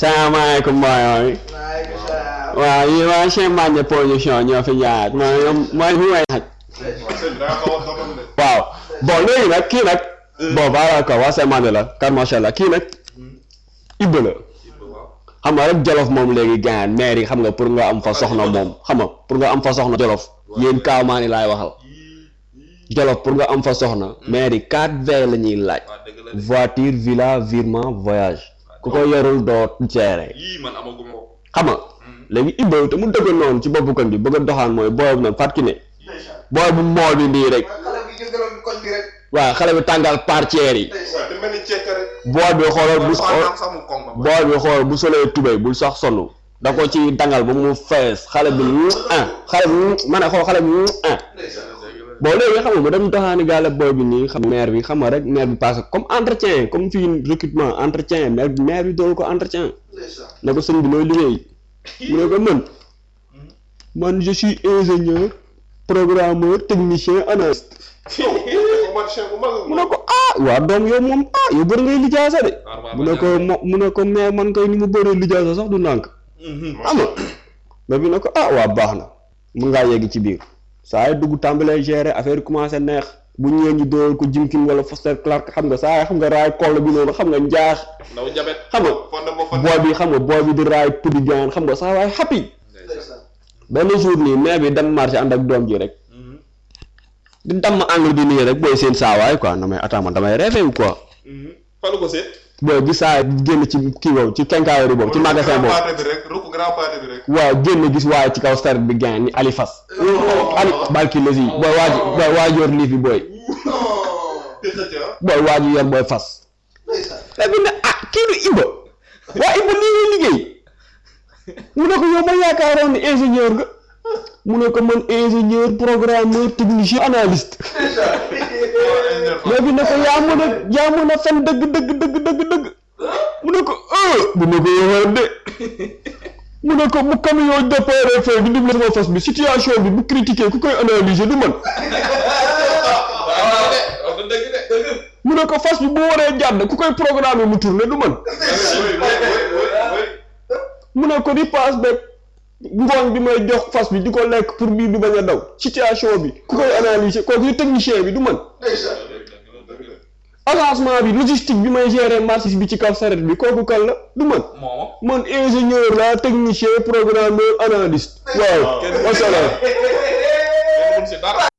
salaamaaleykum mbooloo mi waaw yi waa Cheikh Mbacke production ñoo fi jaar mooy mooy fi may xaj waaw bon léegi nag kii nag bon baala ko waa Cheikh Mbacke la kar macha allah kii nag Ibba la xam nga rek jolof moom léegi gaan maire yi xam nga pour nga am fa soxna moom xam nga pour nga am fa soxna jolof yéen kaawmaani laay waxal jolof pour nga am fa soxna maire yi 4 V la ñuy laaj voiture villa virement voyage ku ko yorul doo gérer yii man amaguma ko. xam nga léegi Ibba te mu dëgg noonu ci boppu kan bi bëgg a doxaan mooy booy bu noonu fat ki ne booy bu mool bi nii rek waaw xale bi tàngal partière yi waaw te mel ni ceeb rek. booy bi xoolal bu am sax mu kong ba. booy bi xool bu solee tubéy bul sax sonn da ko ci dangal ba mu fees xale bi ah xale bi ma ne xool xale bi ah bon léegi xam nga ma dem doxaani gaale booy bi nii xam maire bi xam nga rek maire bi passé comme entretien comme fii recrutement entretien maire bi maire bi doolu ko entretien ne ko sëñ bi looy liggéey mu ne ko man man je suis ingénieur programmeur technicien analyste mu ne ko ah waa doom yow moom ah yow bëri ngay lijaasa de mu ne ko mo mu ne ko mais man koy ni mu bëree lijaasa sax du nànk xam nga mais bi ne ko ah waa baax na mun ngaa yegg ci biir saa yi dugg tàmbalee gérer affaire yi commencé neex bu ñëwee ñu dool ko Jimkin wala Foster Clark xam nga saa yi xam nga raay koll bi noonu xam nga njaax ndaw jabet. xam nga fonde ba fonde. booy bi xam nga booy bi di raay pudi gaan xam nga saa waay happy benn jour nii mais bi dem marché ànd ak doom ji rek di damm engrais di nii rek booy seen saawaay quoi non mais attends man damay rêvé wu quoi falu ko seet. booy bi saa génn ci kii boobu ci kenkaayori boobu ci magasin boobu grand pâté bi rek rukk grand pâté bi rek. waaw génn gis waaye ci kaw saret bi gaan ni Ali Fas Ali barki la si booy waa ji booy waa ji yor liif bi booy te xëcc ah. booy waa ji yor booy fas léegi ne ah kii du Ibba waa Ibba lii ngay liggéey mu ne ko yow ma yaakaaroon ni ingénieur nga mu ne ko man ingénieur programmeur technicien analyste léegi ne ko yaa mën a yaa mën a fen dëgg dëgg dëgg dëgg dëgg mu ne ko euh mu ne ko yow de mu ne ko bu camion départ fee di double sama fas bi situation bi bu critiquer ku koy analyser du man mu ne ko fas bi bu waree jàdd ku koy programmer mu tourner du man mu ne ko ripaas beeg ngooñ bi may jox fas bi di ko lekk pour biir bi bañ a daw situation bi ku koy analyser kooku yu technicien bi du man avancement bi logistique bi may gérer marché bi ci kaw saret bi kooku kan la du man moom. man ingénieur la technicien programmeur analyste waaw wasalaam kenn mun si dara.